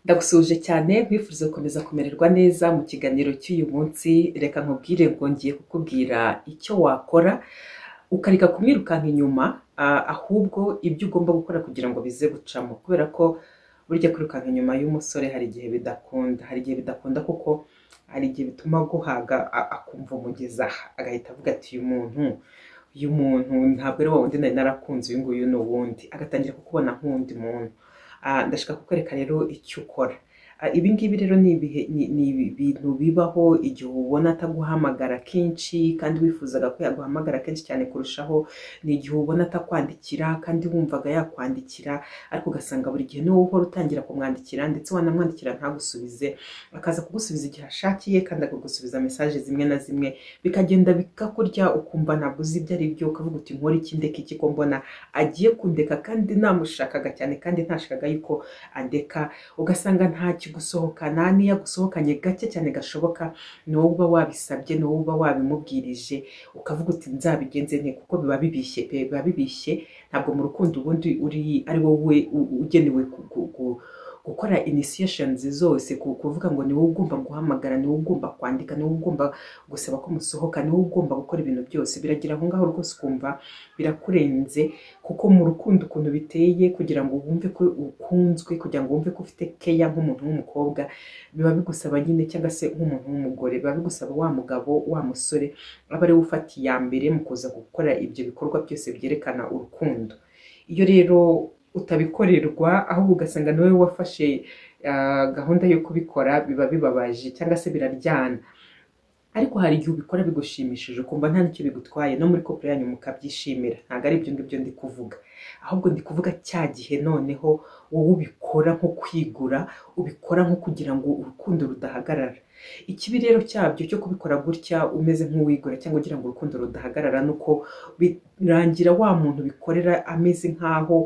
Ndagusuhuje cyane nkwifurije gukomeza kumererwa neza mu kiganiro cy'uyu munsi reka nkubwire ngo ngiye kukubwira icyo wakora ukareka kumwirukanka inyuma ah, ahubwo ibyo ugomba gukora kugira ngo bize gucamo kubera ko burya kwirukanka inyuma y'umusore hari igihe bidakunda hari igihe bidakunda kuko hari igihe bituma aguhaga a- akumva umugeza aha, agahita avuga ati uyu muntu uyu muntu ntabwo ari wa wundi nari narakunze uyu nguyu ni uwundi agatangira kukubona nk'uwundi muntu Ah, ndashaka kukwereka rero icyo ukora Ah, ibi ngibi rero ni ibihe- ni- ni ibintu bibaho igihe ubona ataguhamagara kenshi kandi wifuzaga ko yaguhamagara kenshi cyane kurushaho ni igihe ubona atakwandikira kandi wumvaga yakwandikira ariko ugasanga buri gihe niwe uhora utangira kumwandikira ndetse wanamwandikira ntagusubize akaza kugusubiza igihe ashakiye kandi akagusubiza mesaje zimwe na zimwe bikagenda bikakurya ukumva ntabwo uzi ibyo ari byo ukavuga uti nkore iki ndeka iki ko mbona agiye kundeka kandi namushakaga cyane kandi ntashakaga yuko andeka ugasanga nta kigusohokana n'iyo agusohokanye gake cyane gashoboka ni wowe uba wabisabye ni wowe uba wabimubwirije ukavuga uti nzabigenze nte kuko biba bibishye pe biba bibishye ntabwo mu rukundo ubundi uri ari wowe u- ugenewe ku- ku- ku- gukora initiations zose ku- kuvuga ngo ni wowe ugomba guhamagara ni wowe ugomba kwandika ni wowe ugomba gusaba ko musohoka ni wowe ugomba gukora ibintu byose biragira aho ngaho rwose ukumva birakurenze kuko mu rukundo ukuntu biteye kugira ngo wumve ko ukunzwe kugira ngo wumve ko ufite keya nk'umuntu w'umukobwa biba bigusaba nyine cyangwa se nk'umuntu w'umugore biba bigusaba wa mugabo wa musore aba ariwe ufata iya mbere mu kuza gukora ibyo bikorwa byose byerekana urukundo iyo rero utabikorerwa ahubwo ugasanga niwe wafashe ah, gahunda yo kubikora biba bibabaje cyangwa se biraryana ariko hari igihe ubikora bigushimishije ukumva nta nicyo bigutwaye no muri kopera yanyu mukabyishimira ntabwo ari ibyo ngibyo ndi kuvuga ahubwo ndi kuvuga cya gihe noneho wowe ubikora nko kwigura ubikora nko kugira ngo urukundo rudahagarara ikibi rero cyabyo cyo kubikora gutya umeze nk'uwigura cyangwa ugira ngo urukundo rudahagarara ni uko birangira wa muntu bikorera ameze nk'aho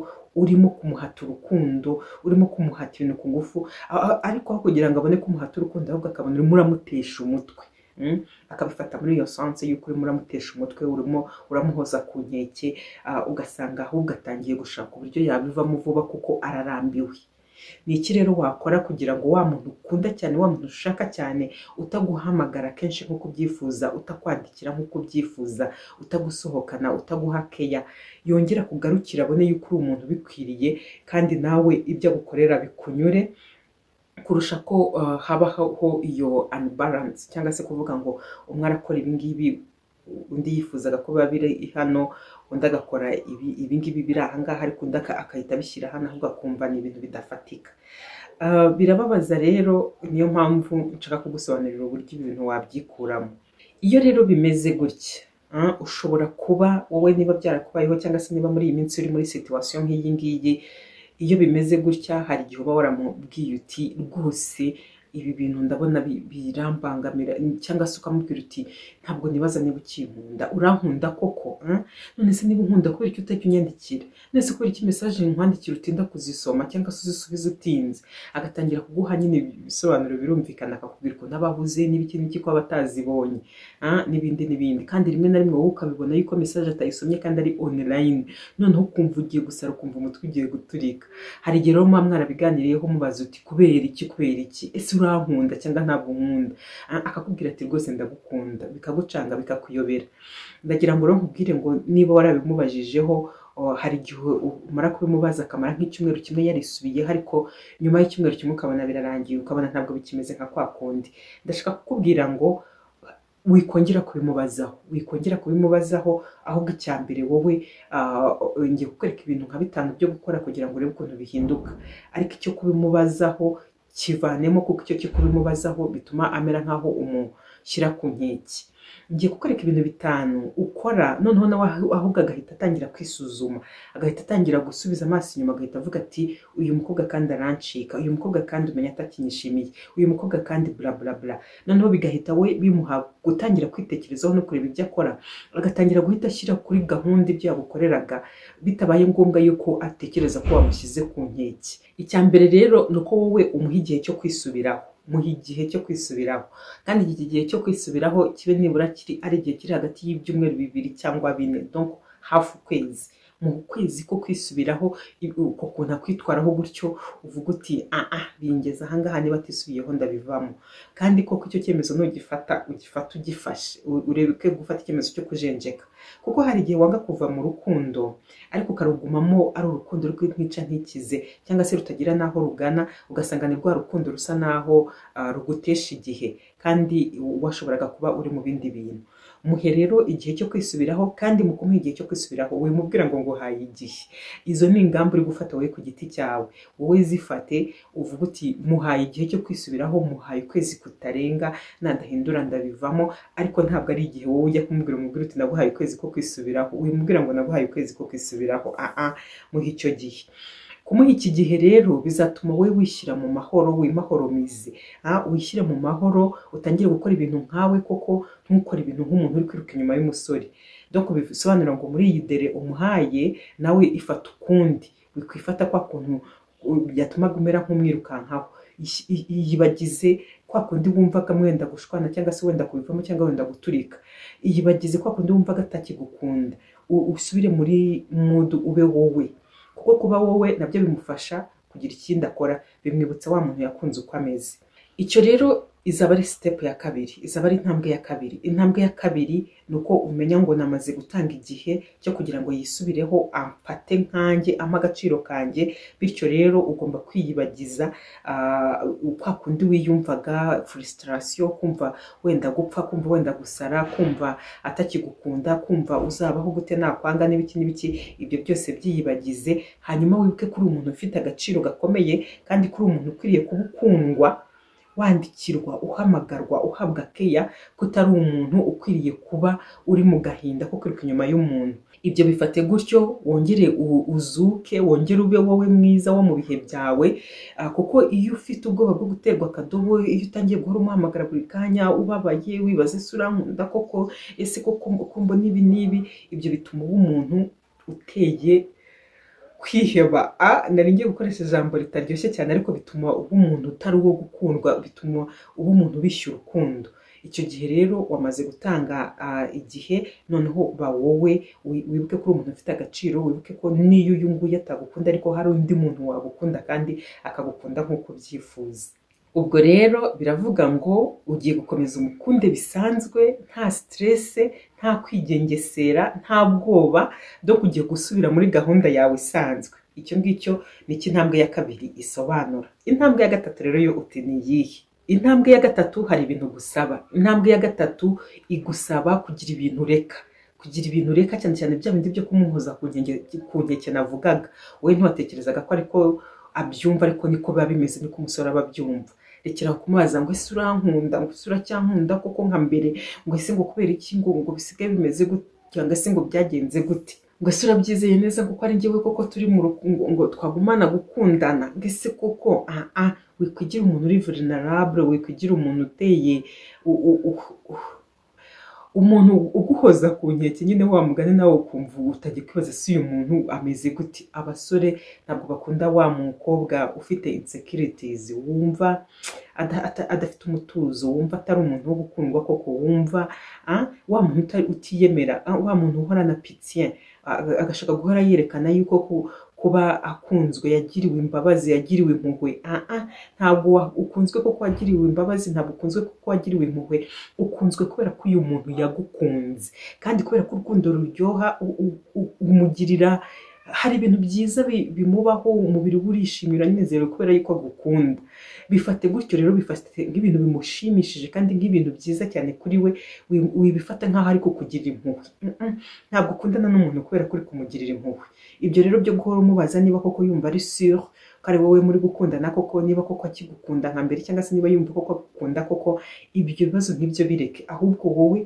urimo kumuhata urukundo urimo kumuhata ibintu ku ngufu a- a- ariko aho kugira ngo abone kumuhata urukundo ahubwo akabona urimo uramutesha umutwe Mm? akabifata muri iyo sanse y'uko urimo uramutesha umutwe urimo uramuhoza ku nkeke ah, ugasanga ahubwo atangiye gushaka uburyo yabivamo vuba kuko ararambiwe ni iki rero wakora kugira ngo wa muntu ukunda cyane wa muntu ushaka cyane utaguhamagara kenshi nk'uko ubyifuza utakwandikira nk'uko ubyifuza utagusohokana utaguha keya yongera kugarukira abone yuko uri umuntu ubikwiriye kandi nawe ibyo agukorera bikunyure kurusha ko uh, habaho iyo unbalance cyangwa se kuvuga ngo umwe arakora ibingibi undi yifuzaga ko biba biri hano undi agakora ibi- ibingibi biri ahangaha ariko undi aka- agahita abishyira hano ahubwo akumva ni ibintu bidafatika Ah, birababaza rero niyo mpamvu nshaka kugusobanurira uburyo ibintu wabyikuramo iyo rero bimeze gutya ah, ushobora kuba wowe niba byarakubayeho cyangwa se niba muri iyi minsi uri muri situwasiyo nk'iyi ngiyi iyo bimeze gutya hari igihe uba waramubwiye uti rwose ibi bintu ndabona bi- birambangamira cyangwa se ukamubwira uti ntabwo nibaza niba ukinkunda urankunda koko eh? none se niba unkunda kubera iki utajya unyandikira none se kubera iki mesaje nkwandikira utinda kuzisoma cyangwa se uzisubiza utinze agatangira kuguha nyine ibisobanuro birumvikana akakubwira ukuntu aba ahuze n'ibiki n'iki ko aba atazibonye ah, n'ibindi n'ibindi kandi rimwe na rimwe wowe ukabibona yuko mesaje atayisomye kandi ari online noneho ukumva ugiye gusara ukumva umutwe ugiye guturika hari igihe rero muba mwarabiganiriyeho mubaza uti kubera iki kubera iki ese urankunda cyangwa ntabwo nkunda Ah, akakubwira ati rwose ndagukunda bikagucanga bikakuyobera ndagira ngo rero nkubwire ngo niba warabimubajije,ho hari igihe umara kubimubaza akamara nk'icyumweru kimwe yarisubiyeho ariko nyuma y'icyumweru kimwe ukabona birarangiye ukabona ntabwo bikimeze nka kwa kundi ndashaka kukubwira ngo wikongera kubimubazaho wikongera kubimubazaho ahubwo icya mbere wowe ah, ngiye kukwereka ibintu nka bitanu byo gukora kugira ngo urebe ukuntu bihinduka ariko icyo kubimubazaho kivanemo kuko icyo cyo kubimubazaho bituma amera nk'aho umushyira ku nkeke ngiye kukwereka ibintu bitanu ukora noneho nawe ahu- ahubwo agahita atangira kwisuzuma agahita atangira gusubiza amaso inyuma agahita avuga ati uyu mukobwa kandi arancika uyu mukobwa kandi umenya atakinyishimiye uyu mukobwa kandi bla bla bla noneho bigahita we bimuha gutangira kwitekerezaho no kureba ibyo akora agatangira guhita ashyira kuri gahunda ibyo yagukoreraga bitabaye ngombwa yuko atekereza ko wamushyize ku nkeke icya mbere rero ni uko wowe umuha igihe cyo kwisubiraho muha igihe cyo kwisubiraho kandi iki gihe cyo kwisubiraho kibe nibura kiri ari igihe kiri hagati y'ibyumweru bibiri cyangwa bine donc hafi ukwezi mu kwezi ko kwisubiraho i- uko kuntu akwitwaraho gutyo uvuga uti aha bingeze ahangaha niba atisubiyeho ndabivamo kandi koko icyo cyemezo nugifata ugifata ugifashe u- ureke gufata icyemezo cyo kujenjeka kuko hari igihe wanga kuva mu rukundo ariko ukarugumamo ari urukundo rw'intica ntikize cyangwa se rutagira n'aho rugana ugasanga ni rwa rukundo rusa n'aho ah, rugutesha igihe kandi washoboraga kuba uri mu bindi bintu muhe rero igihe cyo kwisubiraho kandi mu kumuha igihe cyo kwisubiraho wimubwira ngo nguhaye igihe izo ni ingamba uri gufata wowe ku giti cyawe wowe zifate uvuga uti muhaye igihe cyo kwisubiraho muhaye ukwezi kutarenga nadahindura ndabivamo ariko ntabwo ari igihe wowe ujya kumubwira umubwira uti naguhaye ukwezi ko kwisubiraho wimubwira ngo naguhaye ukwezi ko kwisubiraho aa muhe icyo gihe kumuha iki gihe rero bizatuma wowe wishyira mu mahoro wimahoromize Ah, wishyire mu mahoro utangire gukora ibintu nkawe koko ntukore ibintu nk'umuntu uri kwiruka inyuma y'umusore donc bisobanura ngo muri iyi dere umuhaye nawe ifata ukundi wikwifata kwa kuntu uh, byatumaga umera nk'umwirukankaho Ish- i- yibagize kwa kundi wumvaga mwenda gushwana cyangwa se wenda kubivamo cyangwa wenda guturika yibagize kwa kundi wumvaga atakigukunda U- usubire muri mudu ube wowe kuko kuba wowe nabyo bimufasha kugira ikindi akora bimwibutsa wa muntu yakunze uko ameze icyo rero izaba ari sitepu ya kabiri izaba ari intambwe ya kabiri intambwe ya kabiri ni uko umenya ngo namaze gutanga igihe cyo kugira ngo yisubireho amfate nkanjye ampa agaciro kanjye bityo rero ugomba kwiyibagiza ah, kwa kundi wiyumvaga furisitasiyo kumva wenda gupfa kumva wenda gusara kumva atakigukunda kumva uzabaho gute nakwanga n'ibiki n'ibiki ibyo byose byiyibagize hanyuma wibuke kuri umuntu ufite agaciro gakomeye kandi kuri umuntu ukwiriye kuba ukundwa wandikirwa uhamagarwa uhabwa keya ko utari umuntu ukwiriye kuba uri mu gahinda ko kwiruka inyuma y'umuntu ibyo bifate gutyo wongere u- uzuke wongere ube wowe mwiza wo mu bihe byawe Ah, kuko iyo ufite ubwoba bwo guterwa akadobo iyo utangiye guhora umuhamagara buri kanya ubabaye wibaza ese urankunda koko ese koko kumbo n'ibi n'ibi ibyo bituma uba umuntu uteye kwiheba a nari ngiye gukoresha ijambo ritaryoshye cyane ariko bituma uba umuntu utari uwo gukundwa bituma uba umuntu bishyura urukundo icyo gihe rero wamaze gutanga ah, igihe noneho ba wowe wi- wibuke kuri umuntu ufite agaciro wibuke ko n'iyo uyu nguyu atagukunda ariko hari undi muntu wagukunda kandi akagukunda nk'uko ubyifuza ubwo rero biravuga ngo ugiye gukomeza umukunde bisanzwe nta siterese nta kwigengesera nta bwoba byo kujya gusubira muri gahunda yawe isanzwe icyo ngicyo ni cyo intambwe ya kabiri isobanura intambwe ya gatatu rero yo uti ni iyihe intambwe ya gatatu hari ibintu gusaba intambwe ya gatatu igusaba kugira ibintu ureka kugira ibintu ureka cyane cyane bya bindi byo kumuhuza ku nkenge- ku nkeke navugaga wowe ntiwatekerezaga ko ariko abyumva ariko niko biba bimeze niko umusore aba abyumva rekera kumubaza ngo ese urankunda ngo ese uracyankunda koko nka mbere ngo ese ngo kubera iki ngo ngo bisigaye bimeze gute cyangwa se ngo byagenze gute ngo ese urabyizeye neza kuko ari njyewe koko turi mu rukundo ngo twagumana gukundana ngo ese koko aha aha wikwigira umuntu uri vulnerable wikwigira umuntu uteye u- u- u- u- umuntu uguhoza ku nkeke nyine wa mugani nawe ukumva utajya kwibaza si uyu muntu ameze gute abasore ntabwo bakunda wa mukobwa ufite insecurities wumva ada- ata- adafite umutuzo wumva atari umuntu wo gukundwa koko wumva ah, wa muntu uta- utiyemera ah, wa muntu uhorana pitien agashaka guhora yerekana yuko ku- kuba akunzwe yagiriwe imbabazi yagiriwe impuhwe Ah, ah, ntabwo wa- ukunzwe kuko wagiriwe imbabazi ntabwo ukunzwe kuko wagiriwe impuhwe ukunzwe kubera ko uyu muntu yagukunze kandi kubera ko urukundo ruryoha u- u- u- umugirira hari ibintu byiza bi- bimubaho umubiri we urishimira unezerewe kubera yuko agukunda bifate gutyo rero bifate nk'ibintu bimushimishije kandi nk'ibintu byiza cyane kuri we wi- wibifata nk'aho ari kukugirira impuhwe Mm-mm. ntabwo ukundana n'umuntu kubera ko uri kumugirira impuhwe ibyo rero byo guhora umubaza niba koko yumva ari sure ko ari wowe muri gukundana koko niba koko akigukunda nka mbere cyangwa se niba yumva koko agukunda koko ibyo bibazo nk'ibyo bireke ahubwo wowe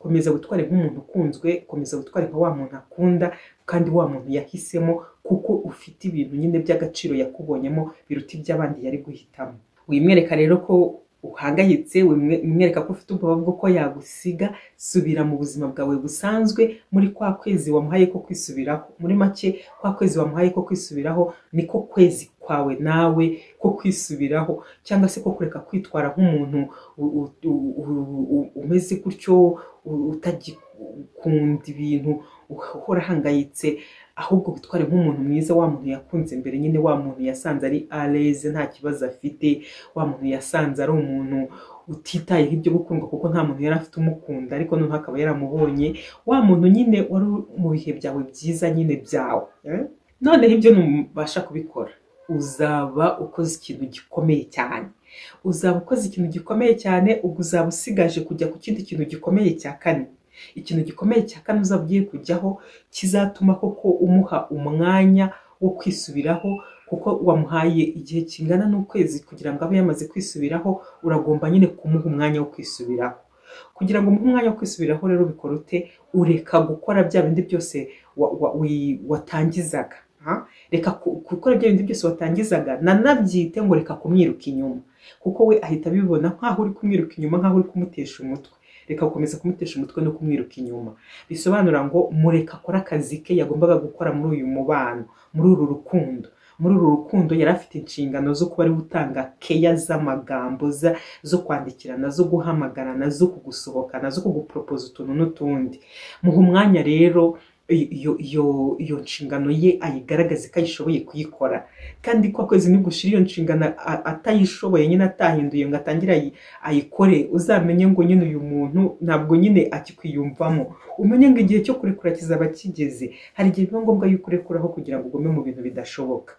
komeza witware nk'umuntu ukunzwe komeza witware nka wa muntu akunda kandi wa muntu yahisemo kuko ufite ibintu nyine by'agaciro yakubonyemo biruta iby'abandi yari guhitamo wimwereka rero ko uhangayitse wimwereka ko ufite ubwoba bw'uko yagusiga subira mu buzima bwawe busanzwe muri kwa kwezi wamuhaye ko kwisubiraho muri make kwa kwezi wamuhaye ko kwisubiraho niko kwezi kwawe nawe ko kwisubiraho cyangwa se ko kureka kwitwara nk'umuntu u- u- u- u- u- umeze gutyo u- utagikunda ibintu uhora ahangayitse ahubwo witware nk'umuntu mwiza wa muntu yakunze mbere nyine wa muntu yasanze ari areze nta kibazo afite wa muntu yasanze ari umuntu utitaye ibyo gukundwa kuko nta muntu yari afite umukunda ariko noneho akaba yaramubonye wa muntu nyine wari mu bihe byawe byiza nyine byawe eh? noneho ibyo ntubasha kubikora uzaba ukoze ikintu gikomeye cyane uzaba ukoze ikintu gikomeye cyane ubwo uzaba usigaje kujya ku kindi kintu gikomeye cya kane ikintu gikomeye cya kane uzaba ugiye kujyaho kizatuma koko umuha umwanya wo kwisubiraho kuko wamuhaye igihe kingana n'ukwezi kugira ngo abe yamaze kwisubiraho uragomba nyine kumuha umwanya wo kwisubiraho kugira ngo umuhe umwanya wo kwisubiraho rero bikora ute ureka gukora bya bindi byose watangizaga reka gukora ibyo bintu byose watangizaga nanabyite ngo reka kumwiruka inyuma kuko we ahita abibona nk'aho uri kumwiruka inyuma nk'aho uri kumutesha umutwe reka gukomeza kumutesha umutwe no kumwiruka inyuma bisobanura ngo mureka akore akazi ke yagombaga gukora muri uyu mubano muri uru rukundo muri uru rukundo yari afite inshingano zo kuba ari gutanga keya z'amagambo zo kwandikirana zo guhamagarana zo kugusohokana zo kuguporopoza utuntu n'utundi muha umwanya rero iyo nshingano ye ayigaragaze ko ayishoboye kuyikora kandi ko kwezi nigushira iyo nshingano atayishoboye nyine atahinduye ngo atangire ayikore uzamenye ngo nyine uyu muntu ntabwo nyine akikwiyumvamo umenye ngo igihe cyo kurekura kizaba kigeze hari igihe biba ngombwa yuko urekuraho kugira ngo ugume mu bintu bidashoboka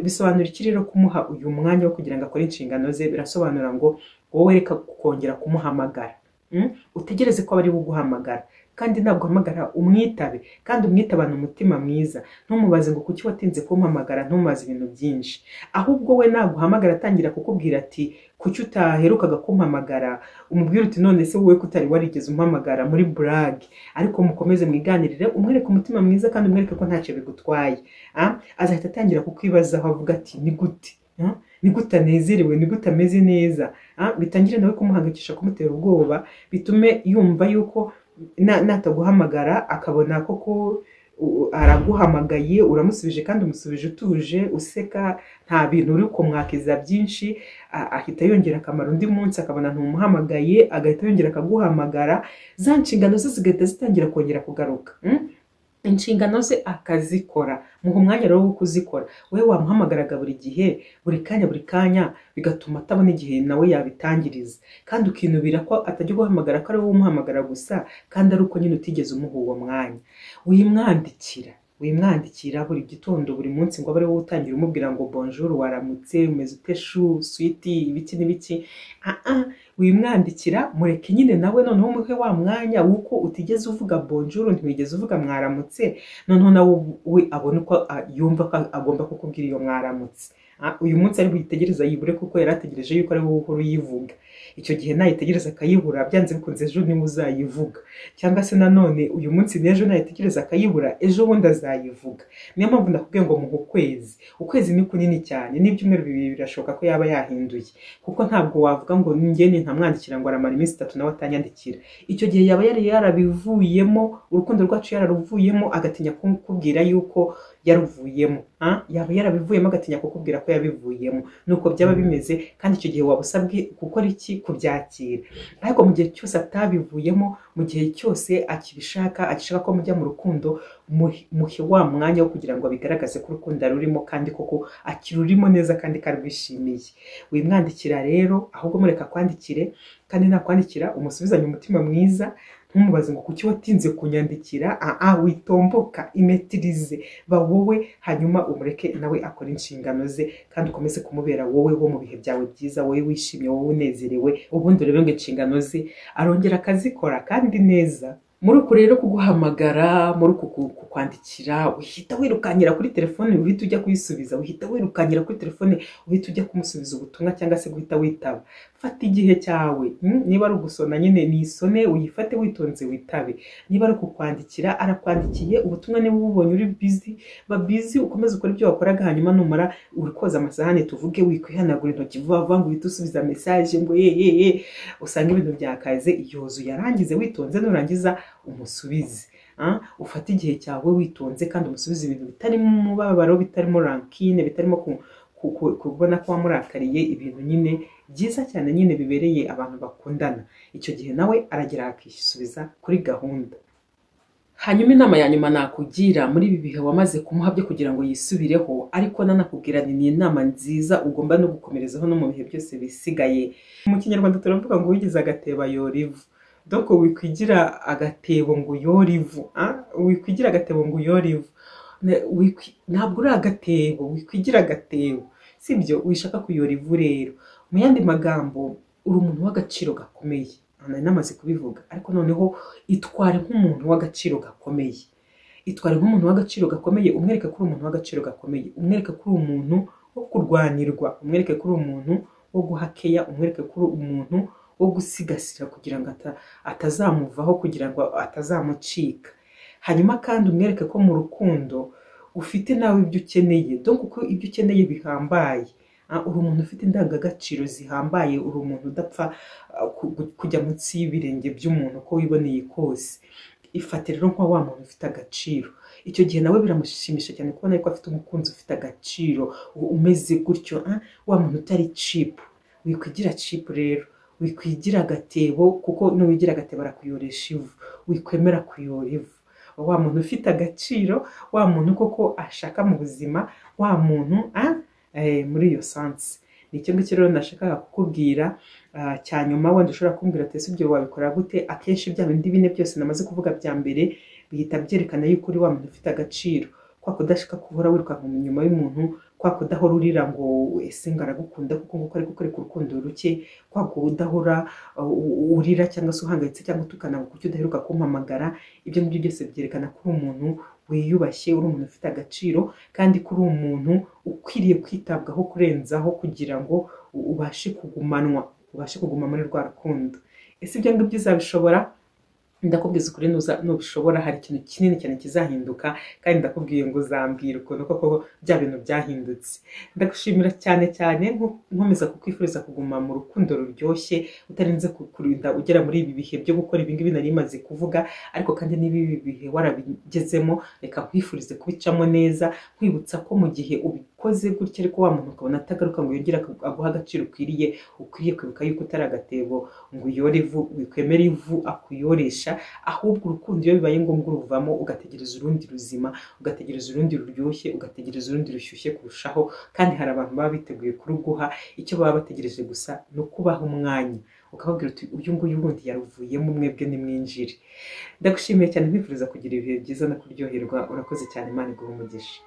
bisobanura iki rero kumuha uyu mwanya wo kugira ngo akore inshingano ze birasobanura ngo wowe reka kongera kumuhamagara utegereze ko aba ari buguhamagara kandi ntabwo uhamagara umwitabe kandi umwitabane umutima mwiza ntumubaze ngo kuki watinze kumpamagara ntumaze ibintu byinshi ahubwo we naguhamagara atangira kukubwira ati kuki utaherukaga kumpamagara umubwira uti none se wowe kutari warigeze umpamagara muri burage ariko mukomeze mwiganirire umwereke umutima mwiza kandi umwereke ko ntacyo bigutwaye azahita atangira kukwibazaho avuga ati ni gute nigute anezerewe nigute ameze neza bitangire nawe kumuhangayikisha kumutera ubwoba bitume yumva yuko nataguhamagara akabona koko araguhamagaye uramusubije kandi umusubije utuje useka nta bintu uri kumwakiza byinshi ahita yongera akamaro undi munsi akabona ntumuhamagaye agahita yongera akaguhamagara za nshingano ze zigahita zitangira kongera kugaruka inshingano ze akazikora muha umwanya rero wo kuzikora wowe wamuhamagaraga buri gihe buri kanya buri kanya bigatuma atabona igihe nawe yabitangiriza kandi ukinubira ko atajya guhamagara ko ari wowe umuhamagara gusa kandi ari uko nyine utigeze umuha uwo mwanya wimwandikira wimwandikira buri gitondo buri munsi ngo abe ari wowe utangira umubwira ngo bonjour waramutse umeze ute shu switi ibiki n'ibiki wimwandikira mureke nyine nawe noneho umuhe wa mwanya w'uko utigeze uvuga bonjour ntiwigeze uvuga mwaramutse noneho nawe we abona uko yumva ko agomba kukubwira iyo mwaramutse uyu munsi ari buyitegereza yibure kuko yari ategereje yuko ari wowe uhora uyivuga icyo gihe nayitegereza akayibura byanze bikunze ejo niwe uzayivuga cyangwa se nanone uyu munsi n'ejo nayitegereza akayibura ejo bundi azayivuga niyo mpamvu ndakubwiye ngo muhe ukwezi ukwezi ni kunini cyane n'ibyumweru bibiri birashoboka ko yaba yahinduye kuko ntabwo wavuga ngo ngeni ntamwandikira ngo aramara iminsi itatu nawe atanyandikira icyo gihe yaba yari yarabivuyemo urukundo rwacu yararuvuyemo agatinya kukubwira yuko yaruvuyemo yaba yarabivuyemo agatinya kukubwira ko yabivuyemo nuko byaba bimeze kandi icyo gihe waba usabwe gukora iki kubyakira ariko mu gihe cyose atabivuyemo mu gihe cyose akibishaka agishaka ko mujya mu rukundo muhe wa mwanya wo kugira ngo abigaragaze ko urukundo rurimo kandi koko akirurimo neza kandi karwishimiye wimwandikira rero ahubwo mureka kwandikire kandi nakwandikira umusubizanye umutima mwiza ntumubaze ngo kuki watinze kunyandikira aha witomboka imetirize ba wowe hanyuma umureke nawe akora inshingano ze kandi ukomeze kumubera wowe wo mu bihe byawe byiza wowe wishimye wowe unezerewe ubundi urebe ngo inshingano ze arongera akazikora kandi neza muri uku rero kuguhamagara muri uku kukwandikira uhita wirukankira kuri telefone uhita ujya kuyisubiza uhita wirukankira kuri telefone uhita ujya kumusubiza ubutumwa cyangwa se guhita witaba fata igihe cyawe niba ari ugusona nyine ni isone uyifate witonze witabe niba ari kukwandikira arakwandikiye ubutumwa niba ububonye uri bizi ba bizi ukomeze ukora ibyo wakoraga hanyuma numara uri koza amasahani tuvuge wikwihanagura intoki vuba vuba ngo uhite usubiza mesaje ngo yeyeye usanga ibintu byakaze yuzuye arangize witonze nurangiza umusubize ufate igihe cyawe witonze kandi umusubize ibintu bitarimo umubabaro bitarimo rankine bitarimo kubona ko wamurakariye ibintu nyine byiza cyane nyine bibereye abantu bakundana icyo gihe nawe aragera akisubiza kuri gahunda hanyuma inama ya nyuma nakugira muri ibi bihe wamaze kumuha byo kugira ngo yisubireho ariko nanakubwira ni ni inama nziza ugomba no gukomerezaho no mu bihe byose bisigaye mu kinyarwanda turavuga ngo wigize agateba yora ivu doko wikwigira agatebo ngo yore ivu ah? wikwigira agatebo ngo yore ivu Ne- wikwi- ntabwo uri agatebo wikwigira agatebo sibyo wishaka kuyora ivu rero mu yandi magambo uri umuntu w'agaciro gakomeye Aha nari namaze kubivuga ariko noneho itware nk'umuntu w'agaciro gakomeye itware nk'umuntu w'agaciro gakomeye umwereke ko uri umuntu w'agaciro gakomeye umwereke ko uri umuntu wo kurwanirwa umwereke ko uri umuntu wo guhakeya umwereke ko uri umuntu wo gusigasira kugira ngo ata- atazamuvaho kugira ngo atazamucika hanyuma kandi umwereke ko mu rukundo ufite nawe ibyo ukeneye dore kuko ibyo ukeneye bihambaye Ah, uri umuntu ufite indangagaciro zihambaye uri umuntu udapfa ah, ku- ku- kujya munsi y'ibirenge by'umuntu uko wiboneye kose ifate rero nka wa muntu ufite agaciro icyo gihe nawe biramushimisha cyane kubona ko afite umukunzi ufite agaciro u- umeze gutyo ah, wa muntu utari cipu wikwigira cipu rero wikwigira agatebo kuko nuwigira agatebo arakuyoresha ivu wikwemera kuyora ivu wa muntu ufite agaciro wa muntu koko ashaka mu buzima wa muntu ah, eh, muri iyo sansi ni icyo ngicyo rero nashakaga kukubwira ah, cya nyuma wenda ushobora kumbwira ati ese ibyo wabikora gute akenshi bya bindi bine byose namaze kuvuga bya mbere bihita byerekana yuko uri wa muntu ufite agaciro kwa kudashaka guhora wirukanka mu nyuma y'umuntu kwa kudahora urira ngo ese ngaragukunda kuko nguko ari kukwereka urukundo ruke kwa kudahora uh, u- urira cyangwa se uhangayitse cyangwa utukana kuki udaheruka kumpamagara ibyo ngibyo byose byerekana ko uri umuntu wiyubashye uri umuntu ufite agaciro kandi ko uri umuntu ukwiriye kwitabwaho kurenzaho kugira ngo u- ubashe kugumanwa ubashe kuguma muri rwa rukundo ese ibyo ngibyo uzabishobora ndakubwiza ukuri nuza- nubishobora hari ikintu kinini cyane kizahinduka kandi ndakubwiye ngo uzambwira ukuntu koko bya bintu byahindutse ndagushimira cyane cyane nko- nkomeza kukwifuriza kuguma mu rukundo ruryoshye utarinze ku- kurinda ugera muri ibi bihe byo gukora ibi ngibi nari maze kuvuga ariko kandi niba ibi bihe warabigezemo reka nkwifurize kubicamo neza nkwibutsa ko mu gihe ubikoze gutya ariko wa muntu ukabona atagaruka ngo yongere aku- aguhe agaciro ukwiriye ukwiriye kwibuka yuko utari agatebo ngo uyore ivu wikwemere ivu akuyoresha ahubwo urukundo iyo bibaye ngombwa uruvamo ugategereza urundi ruzima ugategereza urundi ruryoshye ugategereza urundi rushyushye kurushaho kandi hari abantu baba biteguye kuruguha icyo baba bategereje gusa ni ukubaha umwanya ukababwira uti uyu nguyu wundi yaruvuyemo mwebwe nimwinjire ndagushimiye cyane nkwifuriza kugira ibihe byiza no kuryoherwa urakoze cyane imana iguhe umugisha